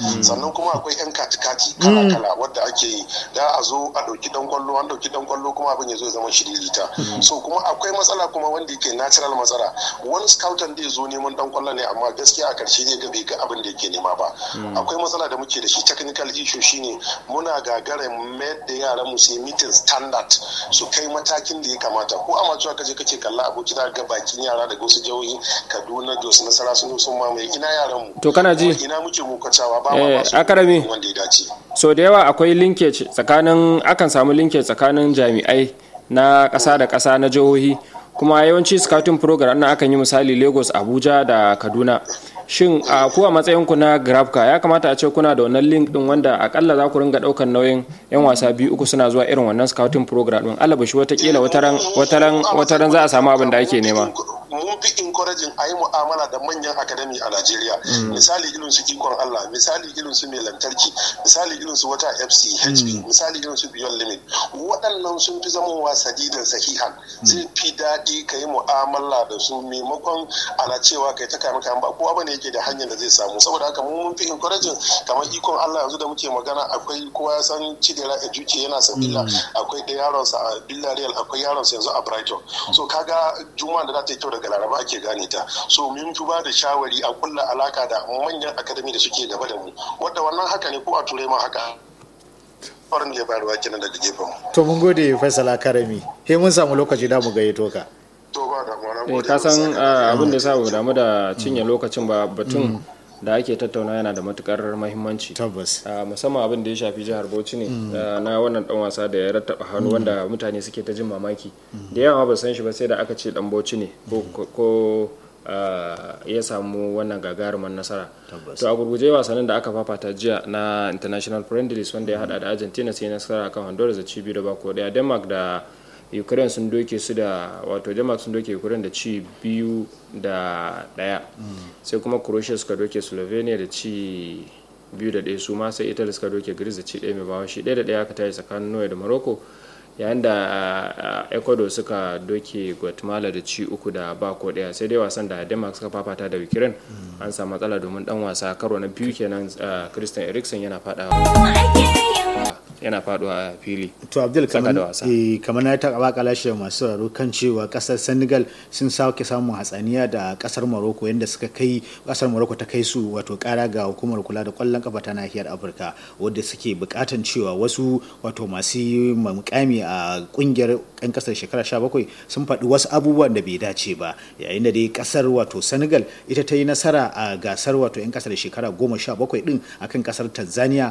sannan kuma akwai yan kati-kati kala-kala wadda ake yi da a zo a ɗauki dan kwallo an ɗauki dan kwallo kuma abin ya zo ya zama shiririta so kuma akwai matsala kuma wanda yake natural matsala wani scoutan zai zo neman dan kwallo ne amma gaskiya a karshe zai ga bai ga abin da yake nema ba akwai matsala da muke da shi technical issue shine muna gagara mayar da yaran mu su yi meeting standard su kai matakin da ya kamata ko amma cewa kaje kake kalla aboki za ga bakin yara daga wasu jihohi Kaduna Jos Nasara sun sun mamaye ina yaran mu To kana ji? ina muke mukacawa ba Eh, ma ba su Akarami. wanda ya dace so da yawa akwai linkage tsakanin akan samu linkage tsakanin jami'ai na ƙasa da ƙasa na jihohi kuma yawanci scouting program na akan yi misali lagos abuja da kaduna shin a ku a matsayinku na grabka ya kamata a ce kuna da wannan link din wanda akalla za ku ringa ɗaukar nauyin yan wasa biyu uku suna zuwa irin wannan scouting program din alabashi watakila wataran wataran wataran za a samu abin da ake nema mun fi encouraging a yi mu'amala da manyan academy a Najeriya misali irin su ikon Allah misali irin su mai lantarki misali irin su wata FC HP misali irin su Beyond Limit waɗannan sun fi zamowa sadidan sahihan zai fi daɗi ka yi mu'amala da su maimakon ana cewa kai ta kame kame ba kowa bane yake da hanyar da zai samu saboda haka mu mun fi encouraging kamar ikon Allah yanzu da muke magana akwai kowa ya san Chidera Ejuke yana Sabila akwai da yaronsa a Villarreal akwai yaronsa yanzu a Brighton so kaga juma'a da za ta yi kyau daga Laraba ake gane ta so mun fi ba da shawari a kulla alaka da manyan akademi da suke gaba da mu wadda wannan haka ne ko a turai ma haka farin da ya bayarwa kenan daga gefen mu to mun gode faisal karami he mun samu lokaci da mu gayyato ka to ba da mu na eh gode ka san Allah ah, abin da ya sa ba damu da cinye lokacin ba batun da ake tattauna yana da matukar mahimmanci tabbas a musamman abin da ya shafi jihar bauchi ne da na wannan dan wasa da ya rattaba hannu wanda mutane suke ta jin mamaki da yawa ba san shi ba sai da aka ce dan bauchi ne ko- ko ah, ya samu wannan gagaruman nasara to a gurguje wasannin da aka fafata jiya na international friendlies wanda ya hada da argentina sai nasara kan honduras da ci biyu da bako daya denmark da ukraine sun doke su da wato denmark sun doke ukraine da ci biyu da daya sai kuma croatia suka doke slovenia da ci biyu da ɗaya su ma sai italy suka doke greece da ci ɗaya mai bawa shi ɗaya da ɗaya aka tayi tsakanin norway da morocco yayin da ah, ecuador suka doke guatemala da ci uku da ba ko ɗaya sai dai wasan da denmark suka fafata da ukraine an samu matsala domin dan wasa karo na biyu kenan ah, christian eriksen yana fadawa yana faduwa a fili to abdul Saka da kamar wasa. eh, kamar na ta baka lashe masu sauraro kan cewa kasar senegal sun sake samun hatsaniya da kasar morocco yadda suka kai kasar morocco ta kai su wato kara ga hukumar kula da kwallon kafa ta nahiyar afirka wadda suke bukatan cewa wasu wato masu mukami a kungiyar yan kasar shekara 17 sun faɗi wasu abubuwan da bai dace ba yayin da dai kasar wato senegal ita ta yi nasara a gasar wato yan kasar shekara 17 din akan kasar tanzania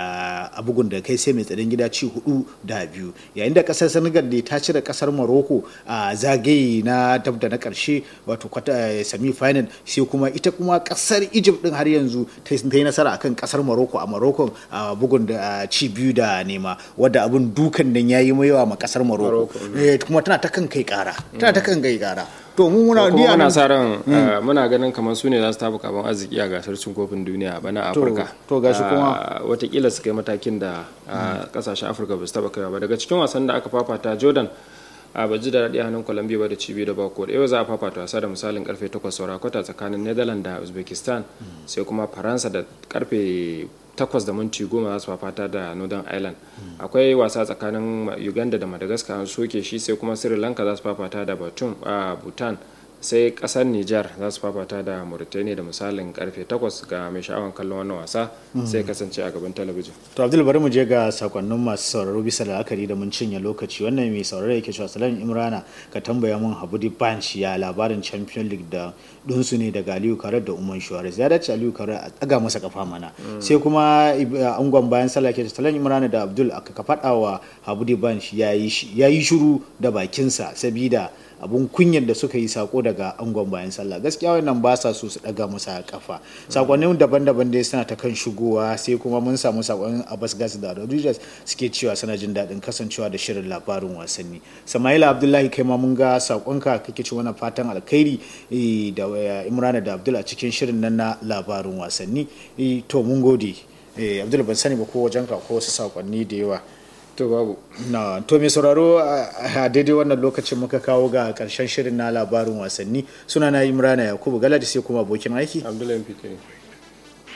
da a bugun da kai sai mai tsaron gida ci hudu da biyu yayin da kasar senegal ne ta cire kasar morocco a zagaye na dab da na karshe wato semi final sai kuma ita kuma kasar egypt din har yanzu ta yi nasara akan kasar morocco a morocco a bugun da ci biyu da nema wadda abun dukan nan yayi yawa ma kasar morocco Eh, kuma tana ta kan kai kara tana ta kan kai kara to mu muna ni kuma a muna nan- sa ran ah, muna ganin kamar su ne za su tafi kaban arziki a gasar cin kofin duniya a bana To- afirka to gashi Ah, kuma- watakila su kai matakin da ah, kasashen afirka ba su taba kaiwa ba daga cikin wasan da aka fafata jordan a baji da daɗi a hannun colombia ba da cibi da bako da yau za a fafata wasa da misalin karfe 8 saura kwata tsakanin netherlands da uzbekistan sai kuma faransa da karfe 8 da minti goma za su fafata da northern ireland akwai wasa tsakanin uganda da madagascar an soke shi sai kuma sri lanka za su fafata da batun a bhutan sai kasar niger za su fafata da mauritania da misalin karfe 8 ga mai sha'awan kallon wannan wasa sai kasance a gaban talabijin to abdul bari mu je ga sakonnin masu sauraro bisa la'akari da mun cinye lokaci wannan mai sauraro yake cewa salam imrana ka tambaya mun habudi banch ya labarin champion league da dunsu ne daga aliyu karar da umar shuwaris ya dace aliyu karar a tsaga masa kafa mana sai kuma Ib- angon bayan sallah ke salam imrana da abdul aka ka faɗa wa habudi banch ya yi shiru da bakinsa sabida abun kunyar da suka yi sako daga angon bayan sallah gaskiya wannan ba sa so su daga masa kafa sakonnin daban-daban dai suna ta kan shigowa sai kuma mun samu sakonin abbas gas da rodriguez suke cewa suna jin daɗin kasancewa da shirin labarin wasanni samaila abdullahi kai ma mun ga sakonka kake ci wannan fatan alkhairi eh, da eh, imrana da abdul a cikin shirin nan na labarin wasanni Eh, to mun gode Eh, abdul ban sani ba ko wajen ka ko wasu sakonni da yawa to babu na to mai sauraro a a daidai wannan lokacin muka kawo ga karshen shirin na labarin wasanni suna na imrana yakubu galadi sai kuma abokin aiki abdullahi fitri